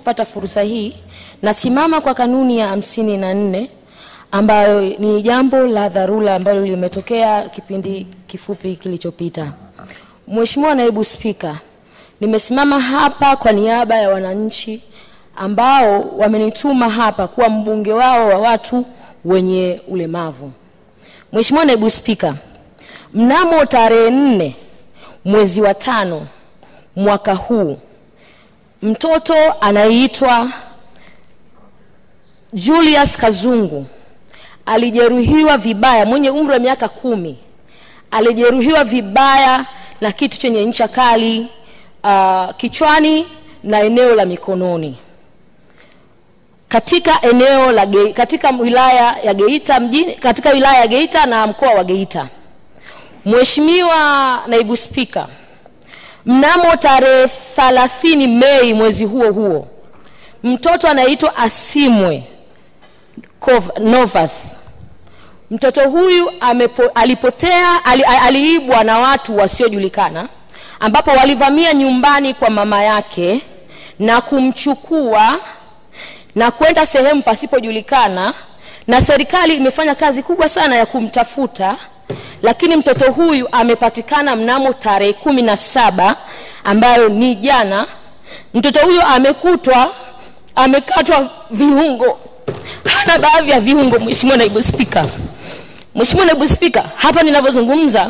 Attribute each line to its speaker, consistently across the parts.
Speaker 1: kupata fursa hii, nasimama kwa kanuni ya hamsini na nne ambayo ni jambo la dharura ambalo limetokea kipindi kifupi kilichopita. Mheshimiwa Naibu Spika, nimesimama hapa kwa niaba ya wananchi ambao wamenituma hapa kuwa mbunge wao wa watu wenye ulemavu. Mheshimiwa Naibu Spika, mnamo tarehe nne mwezi wa tano mwaka huu mtoto anayeitwa Julius Kazungu alijeruhiwa vibaya, mwenye umri wa miaka kumi, alijeruhiwa vibaya na kitu chenye ncha kali uh, kichwani na eneo la mikononi katika eneo la Ge, katika wilaya ya Geita mjini, katika wilaya ya Geita na mkoa wa Geita. Mheshimiwa Naibu Spika, mnamo tarehe 30 Mei mwezi huo huo mtoto anaitwa Asimwe Kov- Novath. Mtoto huyu amepo, alipotea ali, aliibwa na watu wasiojulikana ambapo walivamia nyumbani kwa mama yake na kumchukua na kwenda sehemu pasipojulikana, na serikali imefanya kazi kubwa sana ya kumtafuta, lakini mtoto huyu amepatikana mnamo tarehe kumi na saba ambayo ni jana. Mtoto huyu amekutwa amekatwa viungo, hana baadhi ya viungo. Mheshimiwa Naibu Spika, Mheshimiwa Naibu Spika, hapa ninavyozungumza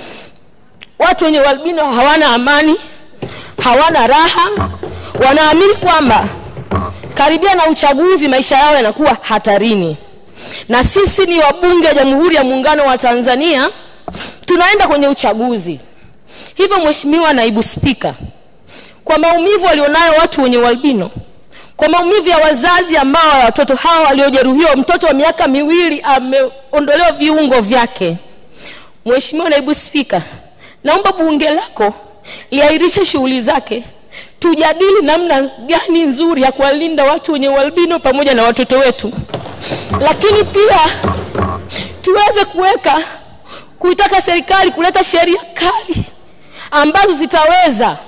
Speaker 1: watu wenye ualbino hawana amani, hawana raha, wanaamini kwamba karibia na uchaguzi maisha yao yanakuwa hatarini, na sisi ni wabunge wa Jamhuri ya Muungano wa Tanzania, tunaenda kwenye uchaguzi. Hivyo Mheshimiwa Naibu Spika, kwa maumivu walionayo watu wenye ualbino, kwa maumivu ya wazazi ambao watoto hawa waliojeruhiwa, mtoto wa miaka miwili ameondolewa viungo vyake. Mheshimiwa Naibu Spika, naomba bunge lako liahirishe shughuli zake tujadili namna gani nzuri ya kuwalinda watu wenye ualbino pamoja na watoto wetu, lakini pia tuweze kuweka kuitaka serikali kuleta sheria kali ambazo zitaweza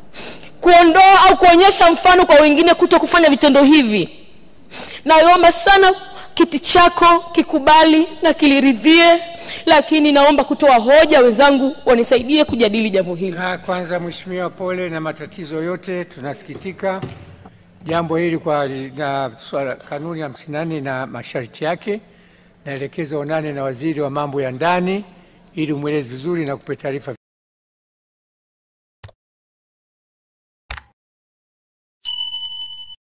Speaker 1: kuondoa au kuonyesha mfano kwa wengine kuto kufanya vitendo hivi. Naomba sana kiti chako kikubali na kiliridhie, lakini naomba kutoa hoja, wenzangu wanisaidie kujadili jambo hili.
Speaker 2: Ah, Kwanza Mheshimiwa, pole na matatizo yote, tunasikitika jambo hili kwa na swala kanuni ya 54 na masharti yake. Naelekeza onane na waziri wa mambo ya ndani ili umweleze vizuri na kupe taarifa